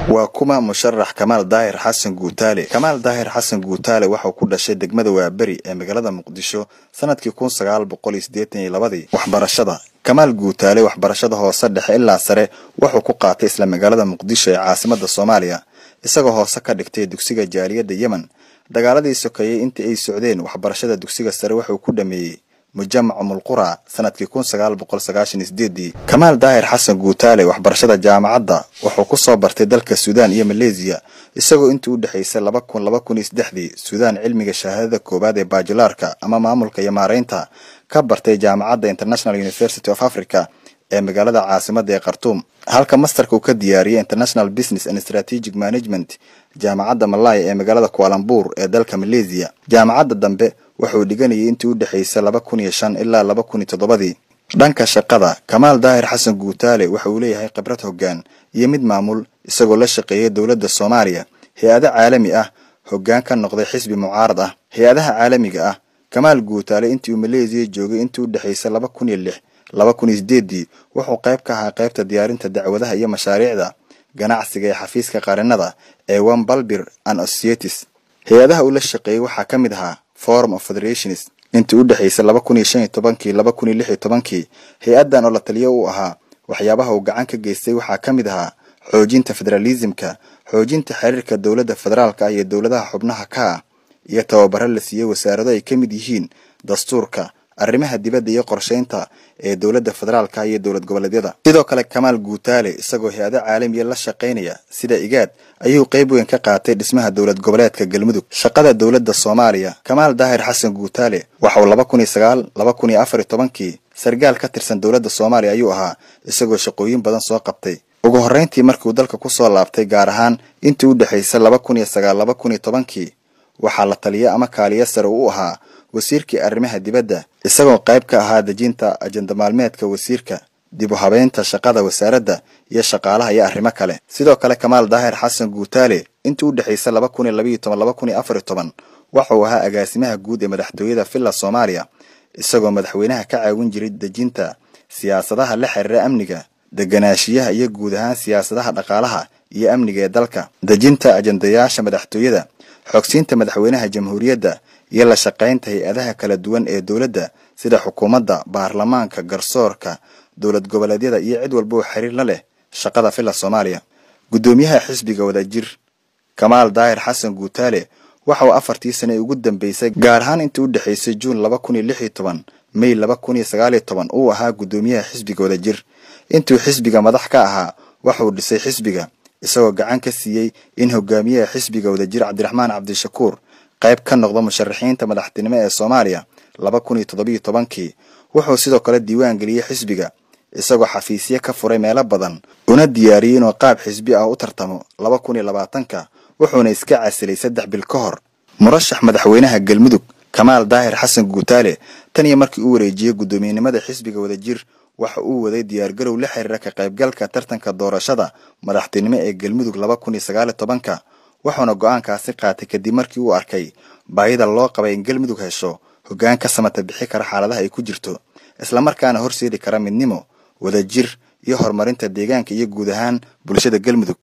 waa kuma musharax kamaal daahir xasan guutaale kamaal daahir xasan guutaale waxauu ku dhashay degmada waaberi ee magaalada muqdisho sanadkii kun sagaal boqol iyo siddeetan iyo labadii waxbarashada kamaal guutaale waxbarashada hoose dhexe ilaa sare wuxuu ku qaatay isla magaalada muqdisho ee caasimada soomaaliya isagoo hoose ka dhigtay dugsiga jaaliyadda yemen dagaaladii sokeeyey intii ay socdeen waxbarashada dugsiga sare wuxuu ku dhameeyey mujamac mulqura sanadkii kun sagaal boqol sagaashan iyo sideedii kamaal daahir xasan guutaale waxbarashada jaamacadda wuxuu ku soo bartay dalka suudaan iyo maleesiya isagoo intii u dhexaysay laba kun laba kun iyo saddexdii suudaan cilmiga shahaadada koowaad ee baajilaarka ama maamulka iyo maareynta ka bartay jaamacadda international university of africa ee magaalada caasimada ee khartuum halka masterka uu ka diyaariyay international business and strategic management jaamacadda malaya ee magaalada kualambuur ee dalka maleesiya jaamacadda dambe wuxuu dhiganayay intii u dhexaysay laba kun iyo shan ilaa laba kun iyo toddobadii dhanka shaqada kamaal daahir xasan guutaale waxa uu leeyahay khibrad hoggaan iyo mid maamul isagoo la shaqeeyay dowladda soomaaliya hay-ado caalami ah hoggaan ka noqday xisbi mucaarad ah hay-adaha caalamiga ah kamaal guutaale intii uu maleesiya joogay intii u dhexaysay laba kun iyo lix laba kun iyo sideedii wuxuu qayb ka ahaa qaybta diyaarinta dacwadaha iyo mashaariicda ganacsiga ee xafiiska qarinada ee one balbir and associates hay-adaha uu la shaqeeyey waxaa ka mid ahaa forum of federations intii u dhexaysay laba kun iyo shan iyo tobankii laba kun iyo lix iyo tobankii hay-addan oo la taliyo uu ahaa waxyaabaha uu gacan ka geystay waxaa ka mid ahaa xoojinta federalismka xoojinta xiriirka dowladda federaalka ah iyo dowladaha xubnaha ka ah iyo tababaro la siiyey wasaarado ay ka mid yihiin dastuurka arrimaha dibadda iyo qorsheynta ee dowladda federaalka iyo dowlad goboleedyada sidoo kale kamaal guutaale isagoo hay-ado caalamiya la shaqaynaya sida igaad ayuu qayb weyn ka qaatay dhismaha dowlad goboleedka galmudug shaqada dowladda soomaaliya kamaal daahir xasan guutaale waxauu laba kun iyo sagaal laba kun iyo afar iyo tobankii sargaal ka tirsan dowladda soomaaliya ayuu ahaa isagoo shaqooyin badan soo qabtay ugu horreyntii markiuu dalka kusoo laabtay gaar ahaan intii u dhexaysay laba kun iyo sagaal laba kun iyo tobankii waxaa la taliya ama kaaliya sare u ahaa wasiirkii arrimaha dibadda isagoo qayb ka ahaa dejinta ajenda maalmeedka wasiirka dib u habeynta shaqada wasaaradda iyo shaqaalaha iyo arrimo kale sidoo kale kamaal daahir xasan guutaale intii u dhexaysay laba kun iyo labaiyo toban laba kun iyo afar iyo toban waxauu ahaa agaasimaha guud ee madaxtooyada villa soomaaliya isagoo madaxweynaha ka caawin jiray dejinta siyaasadaha la xiriira amniga deganaashiyaha iyo guud ahaan siyaasadaha dhaqaalaha iyo amniga ee dalka dejinta ajendayaasha madaxtooyada xogsiinta madaxweynaha jamhuuriyadda iyo la shaqaynta hay-adaha kala duwan ee dowladda sida xukuumadda baarlamaanka garsoorka dowlad goboleedyada iyo cid walba oo xiriir la leh shaqada villa soomaaliya guddoomiyaha xisbiga wadajir kamaal daahir xasan guutaale waxa uu afartii sane ugu dambeysay gaar ahaan intii u dhexaysay juun laba kun iyo lix iyo toban may laba kun iyo sagaal iyo toban uu ahaa guddoomiyaha xisbiga wadajir intuu xisbiga madax ka ahaa waxauu dhisay xisbiga isagoo gacan ka siiyey in hogaamiyaha xisbiga wadajir cabdiraxmaan cabdishakuur qayb ka noqda musharaxiinta madaxtinimo ee soomaaliya laba kun iyo toddobiyo tobankii wuxuu sidoo kale diiwaan geliyey xisbiga isagoo xafiisyo ka furay meelo badan una diyaariyey inuu qaab xisbi ah u tartamo laba kun iyo labaatanka wuxuuna iska casilay saddex bil ka hor murashax madaxweynaha galmudug kamaal daahir xasan guutaale tan iyo markii uu wareejiyey guddoomiyenimada xisbiga wadajir waxa uu waday diyaargarow la xiriira ka qaybgalka tartanka doorashada madaxtinimo ee galmudug laba kun iyo sagaal iyo tobanka wuxuuna go-aankaasi qaatay kadib markii uu arkay baahida loo qabay in galmudug hesho hoggaan ka samata bixi kara xaaladaha ay ku jirto islamarkaana horseedi kara midnimo wadajir iyo horumarinta deegaanka iyo guud ahaan bulshada galmudug